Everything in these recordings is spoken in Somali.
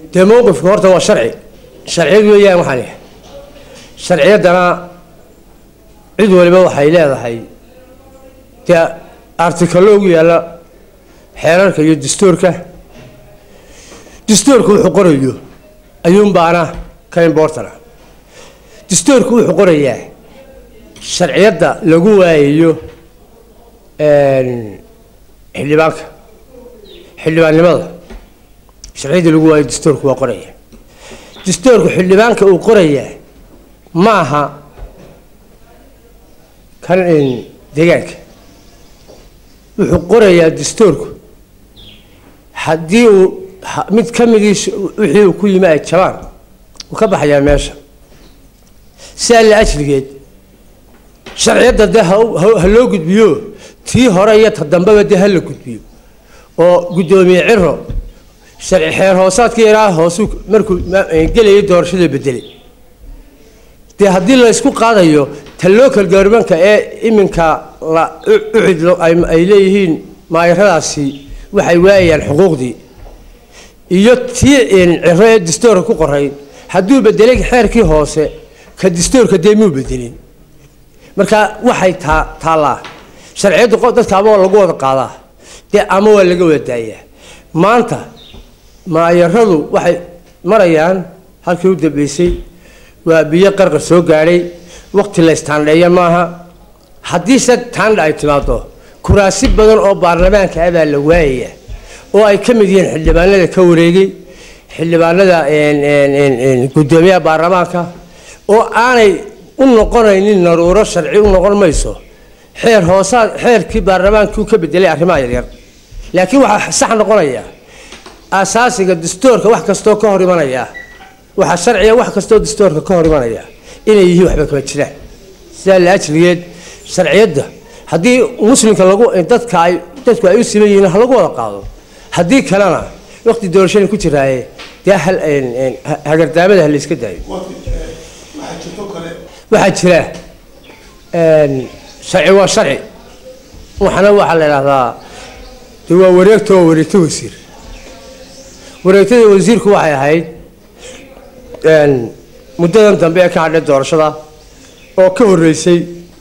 dee mowqifka horta waa sharci sharciyad weeyaan waxaan yahay sharciyaddana cid waliba waxay leedahay dee artikalo ugu yaalla xeerarka iyo dastuurka dastuurka wuxuu qorayo ayuunbaana ka imbortana dastuurku wuxuu qorayaa sharciyadda lagu waayayo xildhibaanka xildhibaannimada sharciyadda lagu waayo dastuurku waa qoraya dastuurku xildhibaanka uu qorayaa ma aha kan deegaanka wuxuu qorayaa dastuurku haddii uu mid ka midii wixii uu ku yimi ay jabaan wuu ka baxayaa meesha sidaa la ajligeed sharciyadda dee ha loo gudbiyo tii hore iyo ta dambeba dee ha la gudbiyo oo guddoomiye ciro sharci xeer hoosaadkii yaraa hoosu markuu gelayay doorashada bedelay dee haddii la isku qaadayo ta local governmentka ee iminka la ucid ay leeyihiin maayaradaasi waxay waayayaan xuquuqdii iyo tii ciro ee dastuurka ku qoray hadduu bedelay xeerkii hoose ka dastuurka dee muu bedelin marka waxay taa taallaa sharciyaddu dadka ama waa lagu wada qaadaa dee ama waa laga wada daayaa maanta maayaradu waxay marayaan halkii u dambeysay waa biyo qarqar soo gaadhay waqti la istaandheeya maaha haddiise taandha ay timaado kuraasi badan oo baarlamaanka ah baa la waayaya oo ay ka mid yihiin xildhibaanada ka wareegay xildhibaanada guddoomiyaha baarlamaanka oo aanay u noqonaynin naruuro sharci u noqon mayso xeer hoosaad xeerkii baarlamaankuu ka bedelay arrimaha yaryar laakiin waxaa sax noqonaya asaasiga dastuurka wax kastoo ka hor imanaya waxaa sharciga wax kastoo dastuurka ka hor imanaya inay yihiin waxba kama jiraan sidaa la ajligeed sharciyadda haddii muslimka lagu dadka ay dadku ay u siman yihiin ha lagu wada qaado haddii kalena waqti doorashada ku jiraaye dee hagardaamada ha la iska daayo waxaa jira sharci waa sharci waxana waxaa la idhahdaa de waa wareegta waa wareegto wasiir wareegtada wasiirku waxay ahayd muddadan dambe ee ka hadhay doorashada oo ka horreysay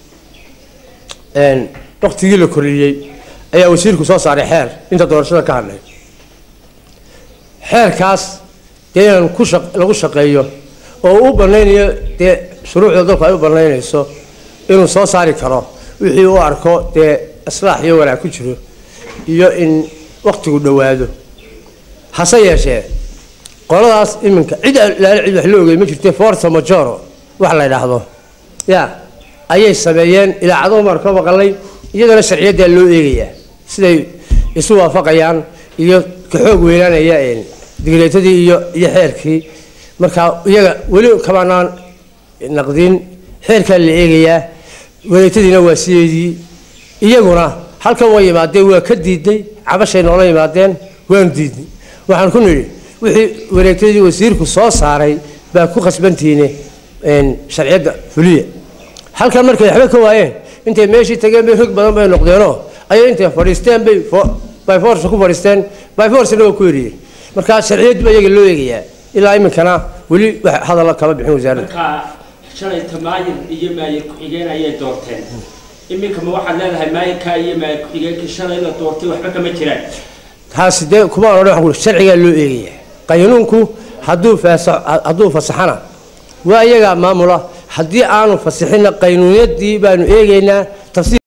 waktigii la koriyey ayaa wasiirku soo saaray xeer inta doorashada ka hadhay xeerkaas dee inaan ku lagu shaqeeyo oo u banaynayo dee shuruucda dalku ay u banaynayso inuu soo saari karo wixii u arko dee islaax iyo wanaag ku jiro iyo in waktigu dhowaado hase yeeshee qoladaas iminka cid laala cid wax la ogey ma jirte forta majoro wax la yidhaahdo ya ayay sameeyeen ilaacado maar ka maqalay iyadana sharciyaddaa loo eegayaa siday isu waafaqayaan iyo ka xoog weynaanaya digreetadii iyo iyo xeerkii marka iyaga weli kamaanaan naqdin xeerkaa la eegayaa wareegtadiina waa sideedii iyaguna halkan waa yimaadeen waa ka diidnay cabashay noola yimaadeen waanu diidnay waxaan ku nidhi wixii wareegtadii wasiirku soo saaray baa ku khasbantihiine sharciyadda fuliya halkan markay waxba ka waayeen intay meeshii tageen bay rog badan bay noqdeenoo ayay intay fadhiisteen bay by force ku fadhiisteen by forcena waa ku eriyeen marka sharciyaddu baa iyaga loo eegayaa ilaa iminkana weli wax hadalla kama bixin wasaaradda marka shalay tamaayir iyo maayir ku-xigeen ayay doorteen iminka ma waxaad leedahay maayirka iyo maayir ku-xigeenkii shalay la doortay waxba kama jiraan taasi dee kuma odhan waxaan ku uhi sharcigaa loo eegayaa qaynuunku hadduu faasa hadduu fasaxana waa iyagaa maamula haddii aanu fasixinna qaynuunyadii baanu eegaynaa tafsiir